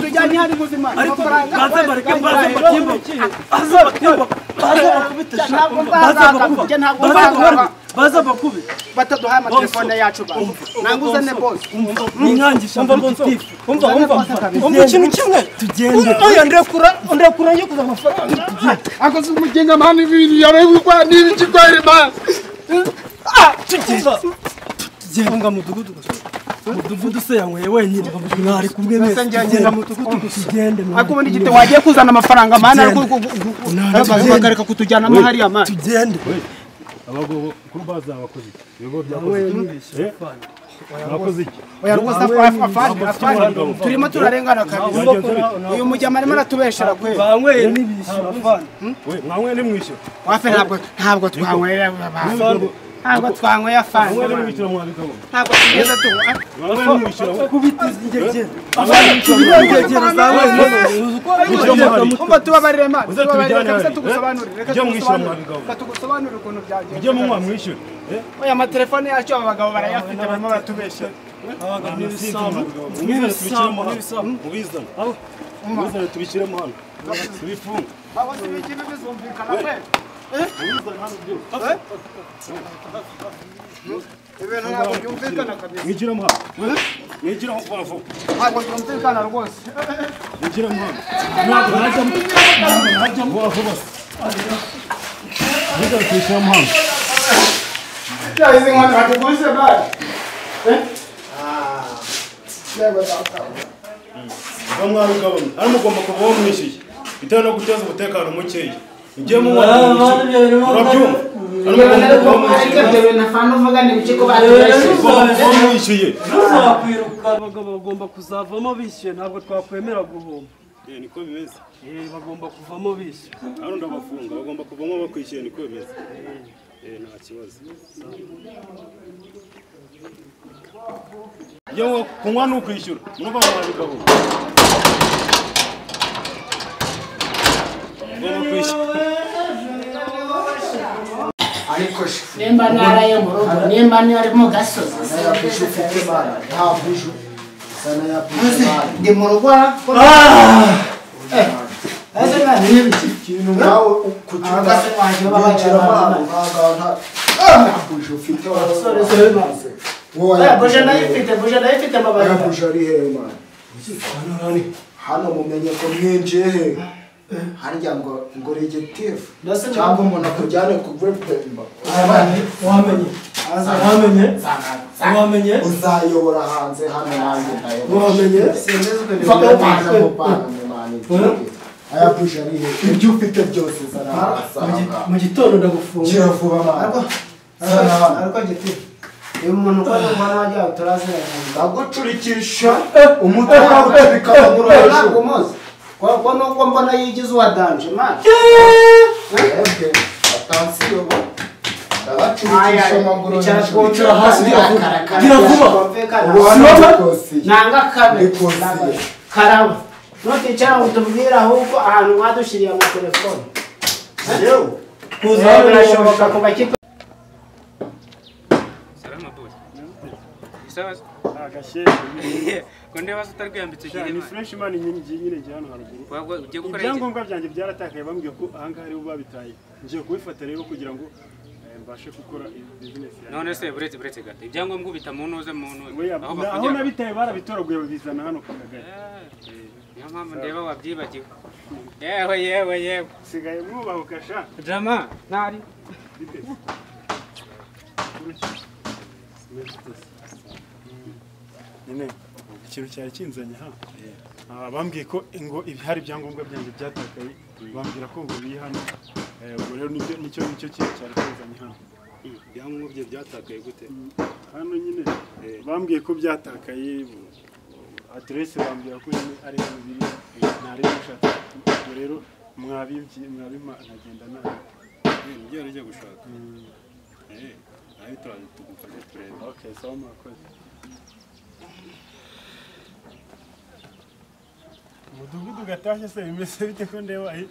tujyanye hari ubuzima amafaranga ntabwo nzazaka ntabwo nzazaka baza bakube bataduhaye amatelefone yacu ba nanguze ne bose ninkangisha mfitifu umva ikintu kimwe tugende oya ndekura ndekura njye kuza amafaranga akoze umugenga mani ibintu yabaye ubukwa niba ikigwari mazi tugiye tugende nga mudugudu mudugudu se yanyweye wenyine mwari kumwe mwese tugende mudugudu tugende akubona igite wagiye kuzana amafaranga mani ari guhagarika kutujyanamo hariya mani tugende abagabo kuri bazi abakozi ibigo byakoze iki Eh? mwakoze iki oya rwose afa- afande afande turimo turarengana kabisa uyu mujyama arimo aratubeshera kweli banyweye n'ibishyura abana we mwanyweye nimwishyura wafe ntabwo ntabwo twanywera abantu ntabwo twanyweye afande mwanyweye nimwishyura mwabigabo ntabwo tugeze tu mwanyweye nimwishyura we kubitiza ingegera ingegera za wenyine mujye muhari umva tubabarire mani Uze tubabarire tubijyane kabisa hariya. tugusobanurire reka Ujye mwishyura tugusobanurire mwabigabo. reka tugusobanurire ukuntu mujye munywa byagenze mwishyure Eh? oya amatelefone yacu aba bagabo barayafite barimo baratubeshya Nta masinzi, mwabigabo. mubizane tubishyiremo hano mubizane mubizane tubishyiremo hano tubifunge abo si bikibi bizumvikana pe mubizane hano byose ibintu ntabwo byumvikana kabisa mwigiremo hano mwigiremo vuba vuba ntabwo byumvikana rwose mwigiremo hano ntabwo najyamo ntabwo najyamo vuba vuba mubizane tubishyiremo hano bya izi nkoni batugurishije bari yego data Ba mwabigabanya ari mugomba kuba uwo mwishyuye bitewe no guteza umutekano mukeya mugiye munywa murabyumva ari mugomba kuba uwo mwishyuye mugomba kuba uwo mwishyuye ntuzakwiruka abagabo bagomba kuzavamo bishyuye ntabwo twakwemera guhomba Eh, niko bimeze Eh, bagomba kuvamo bishyuye hano ndabafunga bagomba kuvamo bakwishyuye niko bimeze Eh, nta kibazo yewe kunywa ni ukwishyura murumva mwabigabanya mugomba kwishyura ariko shifu nimba naraye mu rugo nimba nari mu gasozi sana ya bushu ufite mani nta bushu sana ya bushu mani ndi mu rugo ikintu nawe kucyumva Abagabo banjye baba winjira bagira mani abantu. ntabwo nta- nta bushu ufite mani wowe aya buje bushu ni ndayifite buje ndayifite hehe? aya amababi bushu ari hehe mani hano mumenye ko mwinjiye hehe harya ngo ngo regetifu Ndase- cyangwa umuntu akujyane ku vepemba wamenye wamenye wamenye uzayobora hanze hano nanjye ndayobora wamenye Fabio Parra mu Parra mu Mani. Aya puje ari hehe? Ibyo ufite byose zarabasanga. mu gitondo ndagufunga Gira vuba mama. Sana. ariko giti uyu muntu uko ari umwana wajyawe turaziranye Ndagucurikisha umutwe wawe uturika amaguru hejuru. ntabwo muzi ko nuko mbona yigize uwa danje mani Ebwe, atansiyo bo. Ndabaculikisha amaguru Icara hejuru. twumve akarakara. gira vuba. Twumvikana. Ubu hano ndikosiye. nanga kabe Ndikosiye. Nanga- karaba nuticara ngo tubwire ahubwo ahantu mwadushyiriye amatelefone Yewe. kuza Eh, hano birashoboka ku bakipe Salama boy. Sawa. Konde basi utarwiyambitse Ya, gire ni mani. fresh man nyine ngiye nyine njya hano haruguru Wagwe ugiye gukora iki? ibyangombwa byanjye byaratakaye bambwiye ko ahangaha ariho babitaye ngiye kubifata rero kugira ngo eh, mbashe gukora bizinesi yanjye None se buretse buretse gato. Ibyangombwa ubita mu ntuze mu ntuze. Oya, Aho na- aho bafungira. nabitaye barabitoraguye babizana hano ku kagari Niyo mpamvu ndeba wabyibagiwe. Yewe yewe yewe. sigaye mwubahuka sha Drama ntari. nyine ikintu cyari kinzanye ha Ah, bambwiye ko ngo ibi- hari ibyangombwa byanjye byatakaye bambwira ko ngo biri hano Eh, ubwo rero nibyo- nicyo nicyo kintu cyari kinzanye hano Ibyangombwa bye byatakaye gute? hano nyine bambwiye ko byatakaye aderesi bambwira ko nyine ari hano biri ntari gushaka ubwo rero mwabibye mwabima nkagenda nabi Ibyo ngiye gushaka. Eh, ayo turaje tugufashe turebe. okay sawa mwakoze umudugudu gatashye se bimeze bite ko ndeba ahi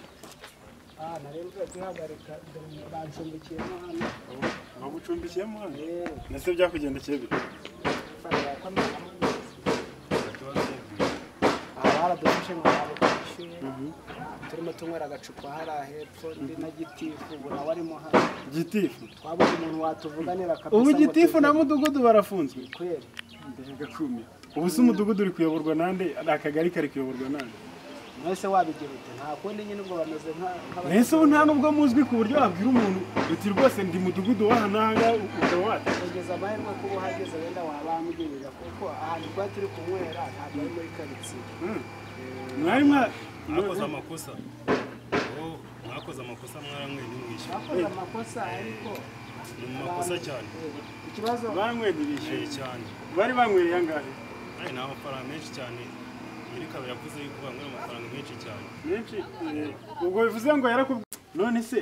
bagucumbikiyemo hano ese byakugendekeye bite aha baradufashe ngo ntabwo twishyuye turimo tunywera agacupa hariya hepfo ndi na gitifu ubu nawe arimo hano gitifu twabonye umuntu watuvuganira kabisa ubu ngo gitifu tuve na mudugudu barafunzwe kweri ndagakumira ubu se umudugudu uri kuyoborwa nande akagari kari kuyoborwa nande mwese wabigira ute nta kundi nyine ubwo bameze nka- nk'abandi mbese ubu nta n'ubwo muzwi ku buryo wabwira umuntu uti rwose ndi mudugudu wahananga ukaba wata kugeza amahirwe kuba uhageze wenda wabamugirira kuko ahantu twari turi kunywera ntabwo ari muri karitsiye mwari mwa mwakoze amakosa Oh, mwakoze amakosa mwaranyweye ntimwishyure twakoze amakosa ariko ni mu makosa cyane ikibazo banyweye ntibishyuye Eh, cyane bari banywereye angahe ari ni amafaranga menshi cyane nyirikaba yavuze yuko banyweye amafaranga menshi cyane menshi eh, ubwo bivuze ngo yarakubwiye none se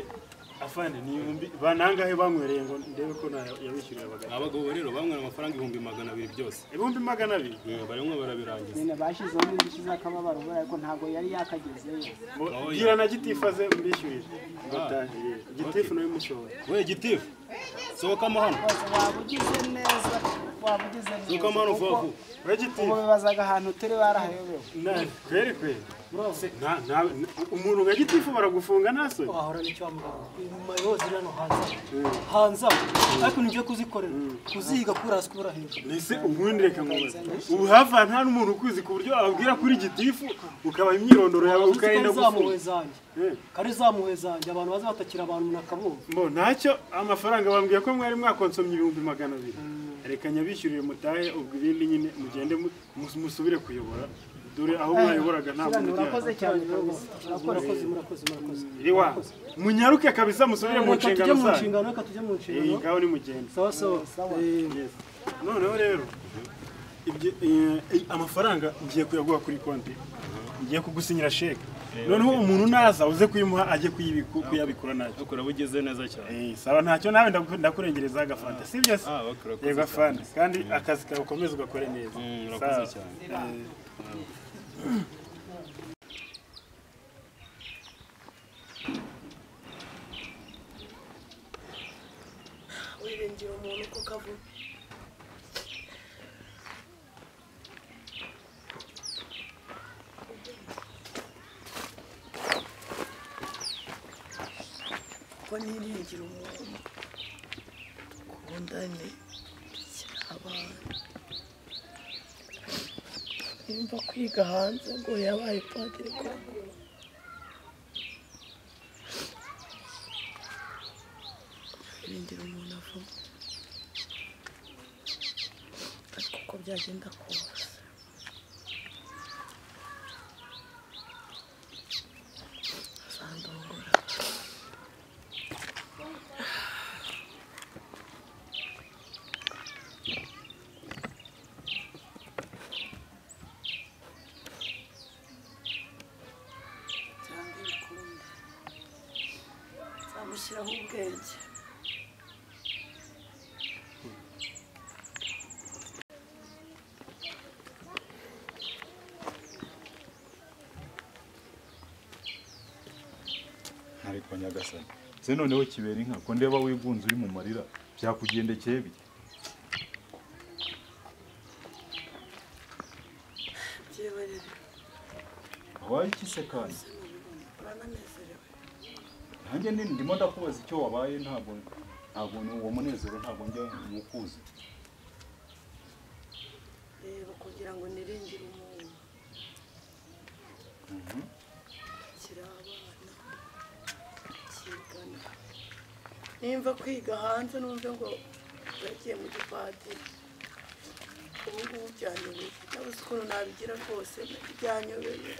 afande ni ibihumbi banangahe banywereye ngo ndebe ko nta- yabishyuriye abagabo abagabo rero banyweye amafaranga ibihumbi magana abiri byose ibihumbi magana abiri Eh, baranywa barabirangiza nyine bashyizeho n'indishyi z'akababaro ubwo ariko ntabwo yari yakagezeyo Bo- Oya. bwira na gitifu aze mbishyurire ngatahe gitifu Okay. nawe musohora we gitifu sohokamo hano waba ugize neza waba ugize Nuko neza amano vuba kuko vuba. we ubu gitifu bibazaga ahantu turi barahayobewe na- kweri kweri nta nta umuntu nka gitifu baragufunga nta soni wahorana icyo wamuganga mayozi hano hanze hanze aho ariko nibyo kuzikorera kuziga kuri hasi kubura hejuru mbese ubundi reka nkubaze ubu hafi aha nta n'umuntu ukuzi ku buryo wabwira kuri gitifu ukabaha imyirondoro yawe uzi ko ukarinda ari za muhe gufunga zanjye Eh. kari za muhe zanjye abantu baza batakira abantu umuntu akabumva Mbo ntacyo amafaranga bambwiye ko mwari mwakonsomye ibihumbi magana abiri reka nyabishyurire mutahe ubwo ibindi nyine mugende mu- mus- musubire kuyobora dore aho mwayoboraga ntabwo urakoze mujyana cyane rwose murakoze murakoze murakoze iriwa munyaruke kabisa musubire mu reka tujye nshingano mu zanyu nshingano reka tujye mu iyi nshingano ngaho ni mugenda sawa sawa Eh, Yes. noneho rero ibyo- eh, eh, amafaranga ngiye kuyaguha kuri konti ngiye kugusinyira sheke noneho umuntu naza uze kuyimuha ajye kuyibiku- kuyabikura nacyo bakora bugize neza cyane Eh, saba ntacyo nawe ndaku- ndakurengerezaho agafanta sibyo se Ah, bakora koze yego afande kandi akazi kawe ukomeze ugakore neza Mm, urakoze Sawa. cyane. Eh, wiringira umuntu kuko avuga ko niringira umuntu dukundane cyabana nimba kwiga hanze ngo yabaye padiri koko wiringira umuntu avuga ariko uko byagenda kose azandongora cyangwa ibikombe nzamushyiraho ubwenge ariko nyagasani se noneho kibera inka ko ndeba wigunze uri mu marira byakugendekeye bite byebarere wabaye iki se kandi urananezerewe nanjye ni ndimo ndakubaza icyo wabaye ntabwo ntabwo uwo munezero ntabwo njya nywukuzi reba kugira ngo niringire umuntu kiri abana kigana nimba kwiga hanze numve ngo yagiye mu gipadiri ubu ngubu byanyobeye nabuze ukuntu nabigira rwose byanyobeye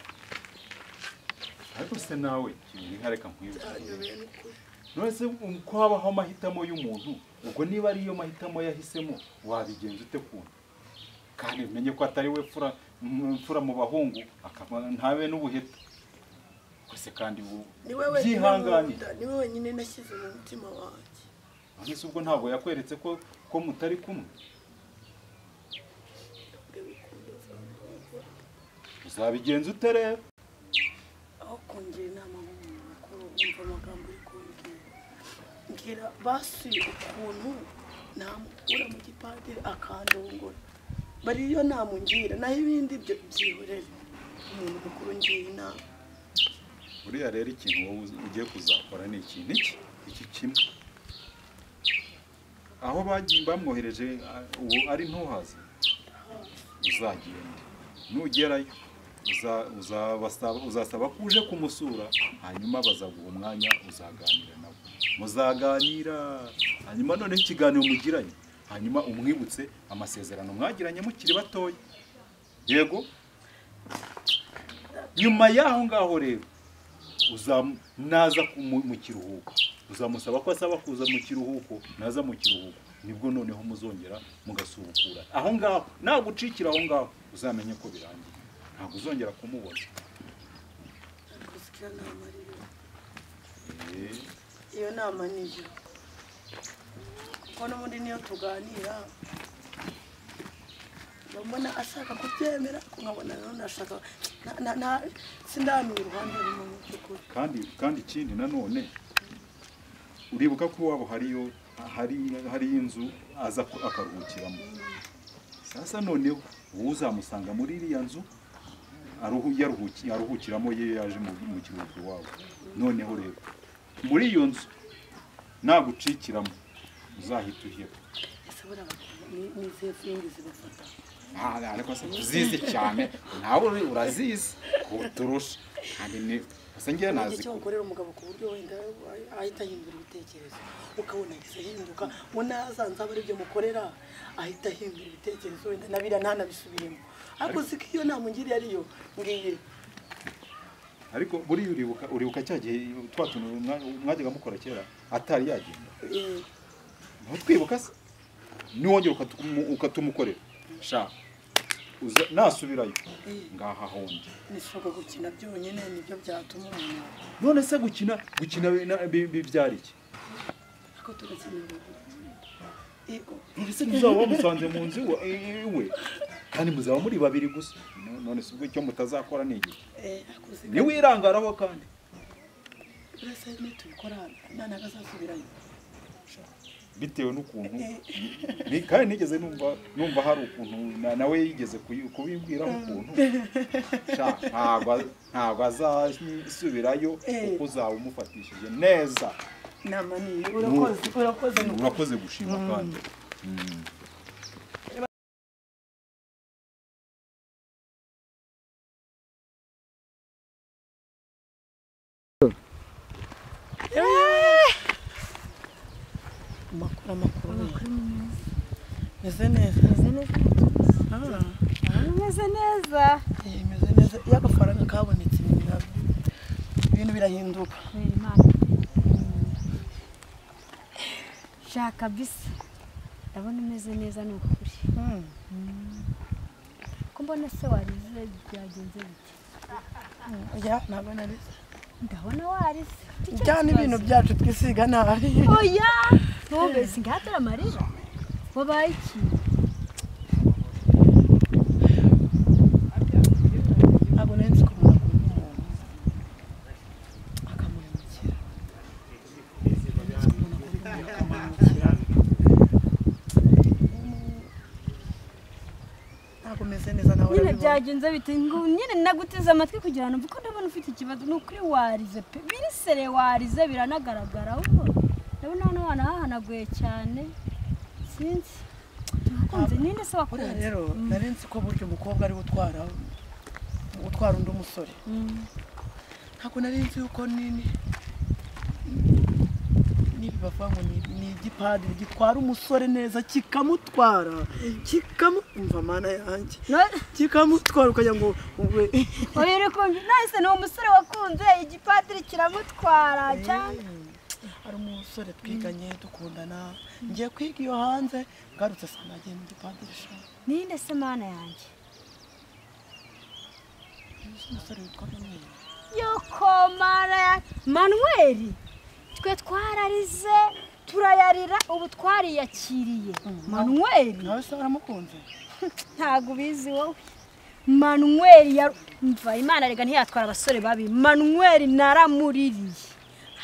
ariko se nawe kibera inka reka nkwibwire byanyobeye n'ukuri none se um, ko habaho amahitamo y'umuntu ubwo niba ariyo mahitamo yahisemo wabigenza ute kundi kandi umenye ko atari we mfura m- mfura mu bahungu akaba ntabe n'ubuheta Ubwo se kandi ubu ni wowe wenyine byihangane nkunda, ni wowe wenyine nashyize mu mutima wanjye none se ubwo ntabwo yakweretse ko ko mutari kumwe uzabigenza ute rero aho kungira inama nk'umuntu mukuru wumva amagambo uri kumbwira mbwira basuye ukuntu namukura mu gipadiri akandongora bari iyo nama ngira naho ibindi byo byihorere umuntu mukuru ngira inama buriya rero ikintu wowe uzi- ugiye kuzakora ni ikintu iki iki kimwe aho bagiye bamwohereje a- ubu ari ntuhaze uzagenda nugerayo uza- uzabasaba- uzasaba ko uje kumusura hanyuma bazaguha umwanya uzaganira nawe muzaganira hanyuma noneho ikiganiro mugiranye hanyuma umwibutse amasezerano mwagiranye mukiri batoya yego nyuma y'aho ngaho rero uzam- naza ku- mu mu kiruhuko uzamusaba ko asaba kuza mu kiruhuko naza mu kiruhuko nibwo noneho muzongera mugasubukura aho ngaho nagucikira aho ngaho uzamenye ko birangiye ntabwo uzongera kumubona gusa iyo nama ari yo Eh, iyo nama ni yo kuko n'ubundi niyo tuganira ndabona ashaka kubyemera ariko nkabona nanone ashaka na- na- na- sindamenya uruhande rumwe mu by'ukuri kandi kandi ikindi nanone uribuka ko iwabo hariyo hari hari inzu aza ku- akaruhukiramo sasa noneho wowe uzamusanga muri iriya nzu aruhu- yaruhuki- aruhukiramo ye yaje mu mu kiruhuko iwabo noneho rero muri iyo nzu nagucikiramo uzahita uheba ese buriya bakunda- ni- ni izihe filimi zibafata nta- ariko se uzizi cyane nawe uri- urazizi kuturusha kandi ni gusa njyewe Ni nazi igihe cyo gukorera umugabo ku buryo wenda ahita ahindura ibitekerezo ukabona ahise ahinduka ngo nazanze aba aribyo mukorera ahita ahindura ibitekerezo wenda nabira ntanabisubiremo ariko siko iyo nama ungiriye ariyo ngiye ariko buriya uribuka uribuka cya gihe twa tuntu mwa- mwajyaga mukora kera atari yagenda Eh, ntutwibuka se niwongera ukatumu- ukatumukorera sha uza nasubirayo ngaha hondi nishobora gukina byonyine nibyo byatuma umuntu none se gukina gukina bi- na- bi- bibyara iki ariko tugakina yego none se muzaba bamusanze mu nzu iwe- i- iwe kandi muzaba muri babiri gusa No- none se ubwo icyo mutazakora ni igihe eh, ariko siko- niwirangaraho kandi uretse nitubikora nanaga azasubirayo bitewe n'ukuntu ni- kandi nigeze numva numva hari ukuntu na- nawe yigeze kuyi- kubimbwiraho ukuntu sha ntabwo a- ntabwo azasubirayo Eh. kuko uzaba umufatishije neza inama niyo urakoze urakoze ni ukuri. urakoze gushima kandi amakuru amakuru meze neza meze neza Umeze neza Eh, meze neza iyo agafaranga kabonetse ibintu biraba- ibintu birahinduka kubera Imana shaka bisa ndabona umeze neza ni ukuri Mm. ko mbona se warize byagenze bite oya ntabwo narize ndabona warize Icyo cyo cyane ibintu kibazo. byacu twisiga nabi oya ntubese ngatera amarira wabaye iki ntabwo nari nzi ko umuntu akunda umuntu akamuhemukira Nari nzi ko umuntu akunda umuntu akamuhemukira Mm. ntabwo meze neza nawe nyine urabibona. byagenze bite ngo nyine naguteze amatwi kugira ngo mvuge ko ndabona ufite ikibazo ni ukuri warize pe birisere warize biranagaragara ahubwo ndabona hano wanahahanaguye cyane sinzi wakunze ninde se buriya wakunze rero nari nzi ko burya umukobwa ari we utwara utwara undi musore Mm. ntabwo nari nzi yuko nini nibi bavuga ngo ni ni igipadiri gitwara umusore neza kikamutwara kikamu umva mana yanjye No- kikamutwara ukagira ngo we oya uri kumva nahise ni umusore wakunze igipadiri kiramutwara cyane hari umusore twiganye dukundana ngiye kwiga iyo hanze ngarutse saa nagiye mu gipadiri shaka ninde se mana yanjye umusore witwa manuel yuko mana yanjye manuweli twe twararize turayarira ubu twariyakiriye manuweli nawe se waramukunze ntabwo ubizi wowe manuweli ya mva imana rega ntiyatwara abasore babi manuweli naramuririye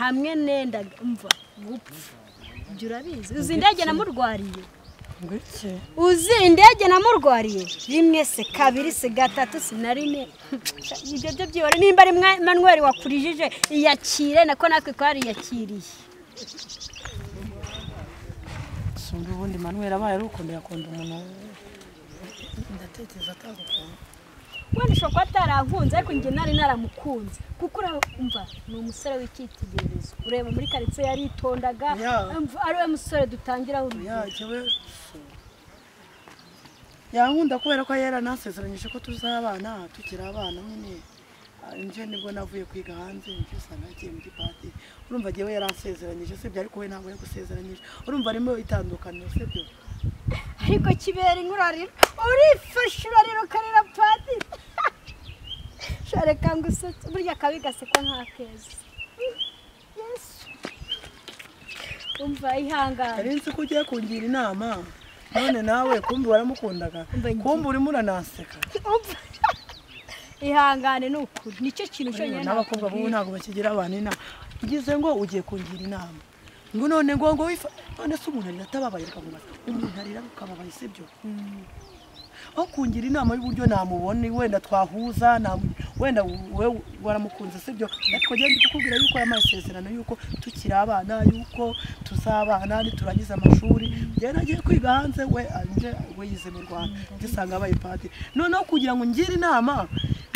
hamwe nendaga mva gupfa ibyo urabizi uzi indege namurwariye uzi indege namurwariye rimwe se kabiri se gatatu se na rimwe ibyo byo byibore nimba ari mwa- manweri wakurijije iyakire nako natwe twariyakiriye sumba ubundi manweri abaye ari ukundira akunda umuntu ndatekereza atanga ukuntu wenda ushobora kuba atarankunze ariko njye nari naramukunze kuko urumva ni umusore w'icyitegererezo ureba muri karitsiye yaritondaga umva ari we musore dutangira urugero yankunda kubera ko yari yanasezeranyije ko tuzabana tukiri abana nyine Ah, nje nibwo navuye kwiga hanze nje usanga yagiye muri pati urumva agiye we yari asezeranyije sibyo ariko we ntabwo yagusezeranyije urumva harimo itandukaniro sibyo ariko kibera inkurarira urifashe urarira ukarira padi shareka ngo usutse burya akabi gasekwa nk'akeza yesu umva ihangane karenzi ko ugiye kungira inama none nawe kumbi waramukundaga kumbi urimo uranaseka umva ihangane ni ukuri nicyo kintu cyonyine n'abakobwa b'ubu ntabwo bakigira abantu inama ugize ngo ugiye kungira inama ngo none ngo ngo wifa none se umuntu arira atababaye ukamubaza umuntu arira ukababaye sibyo aho kungira inama y'uburyo namubone wenda twahuza namu- wenda we waramukunze sibyo ariko njye ndi kukubwira yuko aya masezerano yuko tukiri abana yuko tuzabana niturangiza amashuri njyewe nagiye kwiga hanze we anje we yize mu rwanda ngisanga abaye padiri noneho kugira ngo ngire inama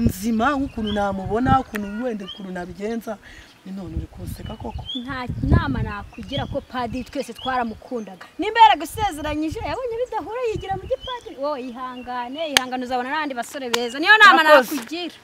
nzima ukuntu namubona ukuntu wenda ukuntu nabigenza ni none uri kunseka koko nta nama nakugira ko padiri twese twaramukundaga nimba yaragusezeranyije yabonye bidahura yigira mu gipadiri wowe ihangane ihangane uzabona n'abandi basore beza niyo nama Murakoze. nakugira